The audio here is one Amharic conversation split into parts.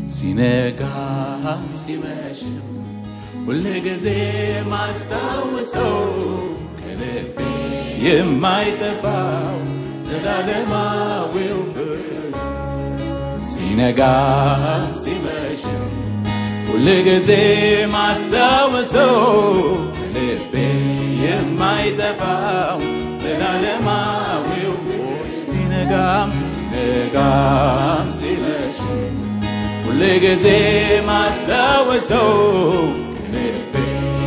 ሲነጋ ሲመሽም ሁል ጊዜ ማስታውሰው ከልቤ የማይጠፋው ዘላለማዊው ፍቅር ሲነጋ ሲመሽም ሁል ጊዜ ማስታውሰው ከልቤ የማይጠፋው ዘላለማዊው ሲነጋም ሲነጋም ሲመሽም ሁል ጊዜ ማስታወሰው ልቤ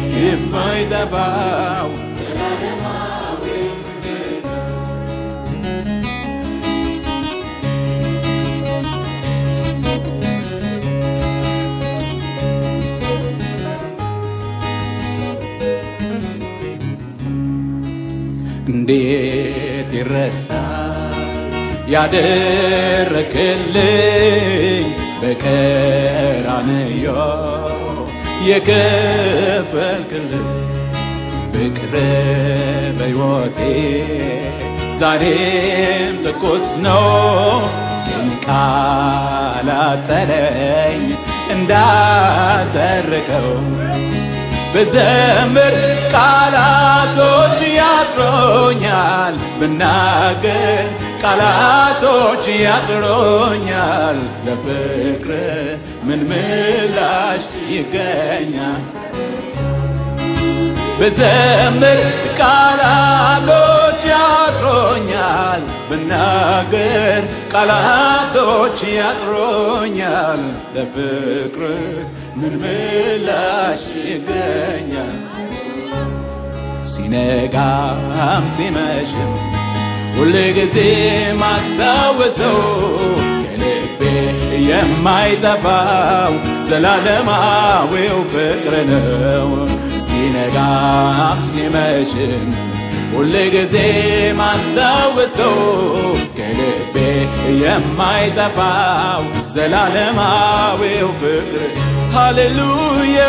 የማይጠፋው እንዴት ይረሳል ያደረክልኝ በቀራንዮ የከፈልክልኝ ፍቅር በሕይወቴ ዛሬም ትኩስ ነው ግን ቃል አጠረኝ እንዳተርከው ብዘምር ቃላቶች ያጥሮኛል ብናገር ቃላቶች ያጥሮኛል ለፍቅር ምን ምላሽ ይገኛል ብዘምር ቃላቶች ያጥሮኛል ብናገር ቃላቶች ያጥሮኛል ለፍቅር ምን ምላሽ ይገኛል ሲነጋም ሲመሽም ሁል ጊዜ ማስታወሰው ከልቤ የማይጠፋው ዘላለማዊው ፍቅር ነው ሲነጋም ሲመሽም ሁል ጊዜ ማስታወሰው ከልቤ የማይጠፋው ዘላለማዊው ፍቅር ሃሌሉያ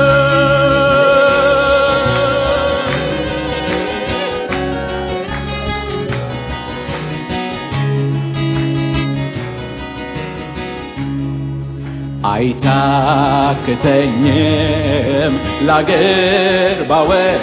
አይታክተኝም ላገር ባወራ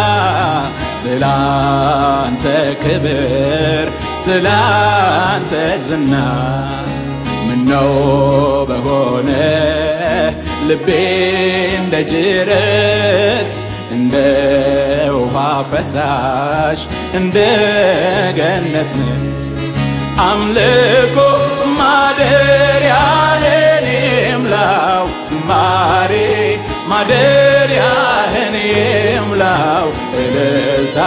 ስላንተ ክብር ስላንተ ዝና ምነው በሆነ ልቤ እንደ ጅረት እንደ ውሃ ፈሳሽ እንደ ገነት ነች አምልኮ ማደሪያህን ይምላው ዝማሬ ማደሪያህን ይምላው እልልታ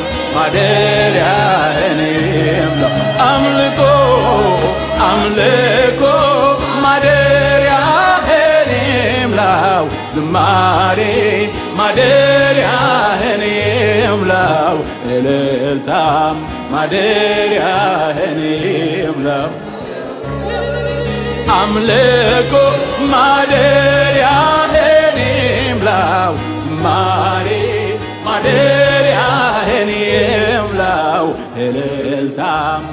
ማደሪያህን ይምላው አምልኮ አምልኮ ማደሪያህን ይምላው ዝማሬ ማደሪያህን ይምላው እልልታም ማደሪያህን ይምላው አምልኮ ማደሪያህን ይምላው ዝማሬ ማደሪያህን ይምላው እልልታም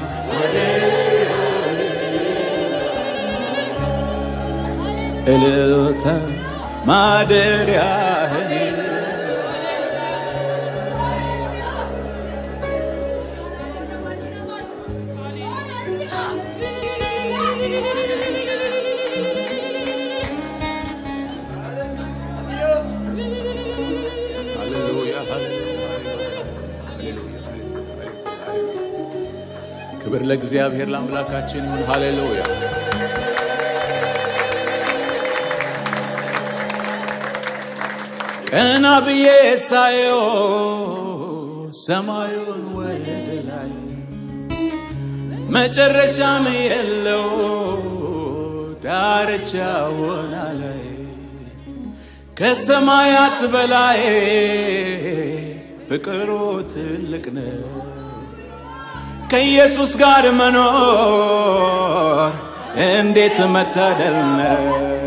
እልልታ ማደሪያህን ክብር ለእግዚአብሔር ለአምላካችን ይሁን። ሃሌሉያ። ቀና ብዬ ሳየው ሰማዩን ወደ ላይ መጨረሻም የለው ዳርቻውን ላይ ከሰማያት በላይ ፍቅሩ ትልቅ ነው። ከኢየሱስ ጋር መኖር እንዴት መታደል ነው!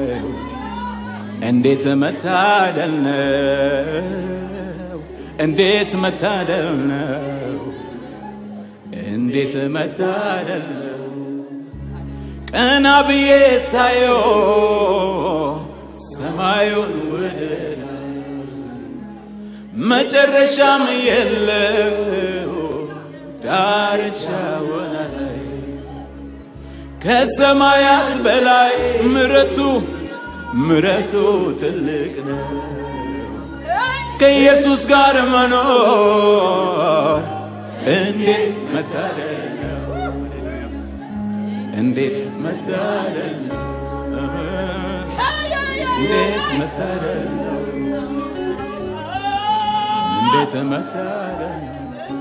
እንዴት መታደል ነው! እንዴት መታደል ነው! እንዴት መታደል ነው! ቀና ብዬ ሳየው ሰማዩን ወደ መጨረሻም የለው ዳርቻ ወና ላይ ከሰማያት በላይ ምረቱ ምረቱ ትልቅ ነው። ከኢየሱስ ጋር መኖር እንዴት መታደል ነው! እንዴት መታደል ነው! እንዴት መታደል ነው! እንዴት መታደል ነው!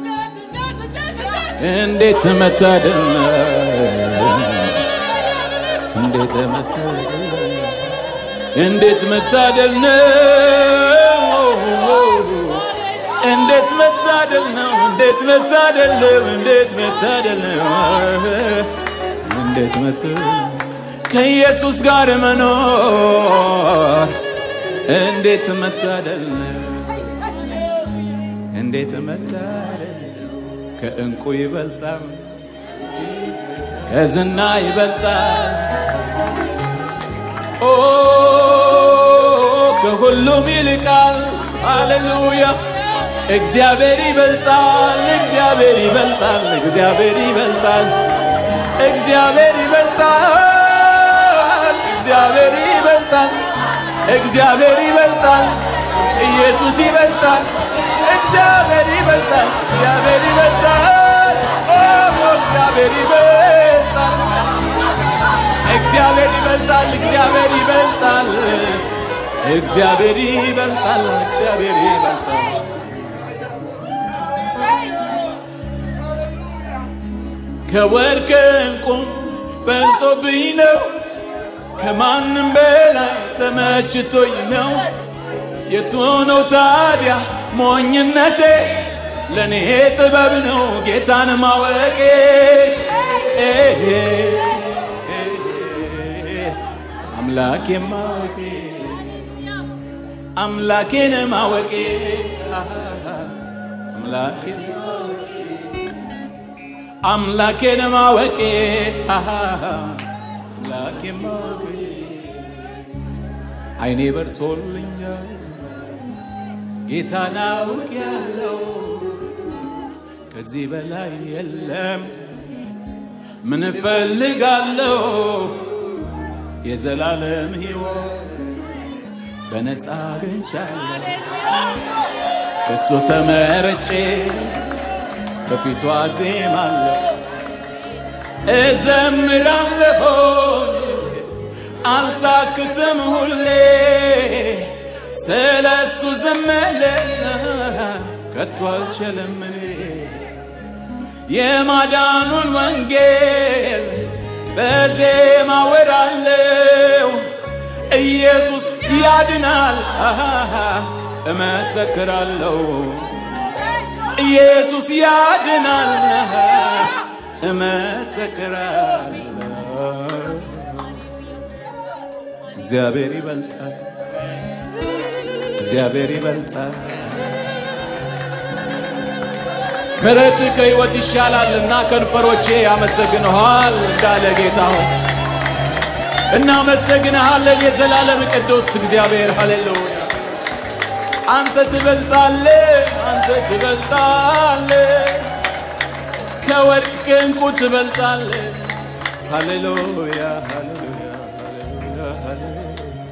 እንዴት መታደል ነው! እንዴት መታደል ነው! እንዴት መታደል ነው! እንዴት መታደል ነው! እንዴት መታደል ነው! እንዴት መታደል ነው! እንዴት መታደል ከኢየሱስ ጋር መኖር እንዴት መታደል ነው! እንዴት መታደል ከእንቁ ይበልጣል፣ ከዝና ይበልጣል፣ ኦ ከሁሉም ይልቃል። ሃሌሉያ! እግዚአብሔር ይበልጣል፣ እግዚአብሔር ይበልጣል፣ እግዚአብሔር ይበልጣል፣ እግዚአብሔር ይበልጣል፣ እግዚአብሔር ይበልጣል፣ እግዚአብሔር ይበልጣል፣ ኢየሱስ ይበልጣል፣ እግዚአብሔር ይበልጣል፣ እግዚአብሔር ይበልጣል፣ ኦ እግዚአብሔር ይበልጣል፣ እግዚአብሔር ይበልጣል፣ እግዚአብሔር ይበልጣል፣ እግዚአብሔር ይበልጣል፣ እግዚአብሔር ይበልጣል። ከወርቅ ዕንቁ በልጦብኝ ነው፣ ከማንም በላይ ተመችቶኝ ነው። የቱ ነው ታዲያ ሞኝነቴ? ለእኔ ጥበብ ነው ጌታን ማወቄ። አምላኬ ማወቄ አምላኬን ማወቄ አምላኬን አምላኬን ማወቄ አምላኬን ማወቄ አይኔ በርቶልኛል ጌታን አውቄያለሁ ከዚህ በላይ የለም ምን እፈልጋለሁ የዘላለም ሕይወት በነፃ አግኝቻለሁ በሱ ተመርጬ በፊቱ አዜማለሁ እዘምራለሁ አልታክትም ሁሌ ስለ እሱ ዘመለ ከቶ አልችልም እኔ የማዳኑን ወንጌል በዜማ ወራለው ኢየሱስ ያድናል እመሰክራለሁ ኢየሱስ ያድናል እመሰክራለሁ እግዚአብሔር ይበልጣል እግዚአብሔር ይበልጣል ምሕረት ከሕይወት ይሻላልና ከንፈሮቼ ያመሰግንሃል እንዳለ ጌታ ሆይ እናመሰግንሃለን የዘላለም ቅዱስ እግዚአብሔር ሃሌሉያ አንተ ትበልጣለ አንተ ትበልጣለ ከወርቅ ከዕንቁ ትበልጣለ ሃሌሉያ ሃሌሉያ ሃሌሉያ ሃሌሉያ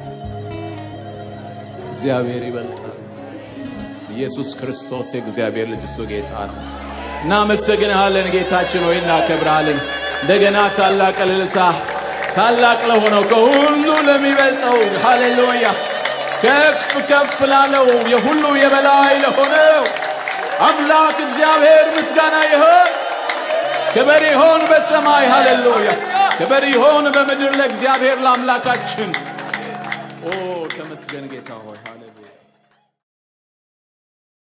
እግዚአብሔር ይበልጣል ኢየሱስ ክርስቶስ የእግዚአብሔር ልጅ እሱ ጌታ ነው እናመሰግንሃለን ጌታችን ሆይ እናከብርሃለን እንደገና ታላቅ እልልታ ታላቅ ለሆነው ከሁሉ ለሚበልጠው ሃሌሉያ ከፍ ከፍ ላለው የሁሉ የበላይ ለሆነው አምላክ እግዚአብሔር ምስጋና ይሆን ክብር ይሆን በሰማይ ሃሌሉያ ክብር ይሆን በምድር ለእግዚአብሔር ለአምላካችን ኦ ተመስገን ጌታ ሆይ ሃሌሉያ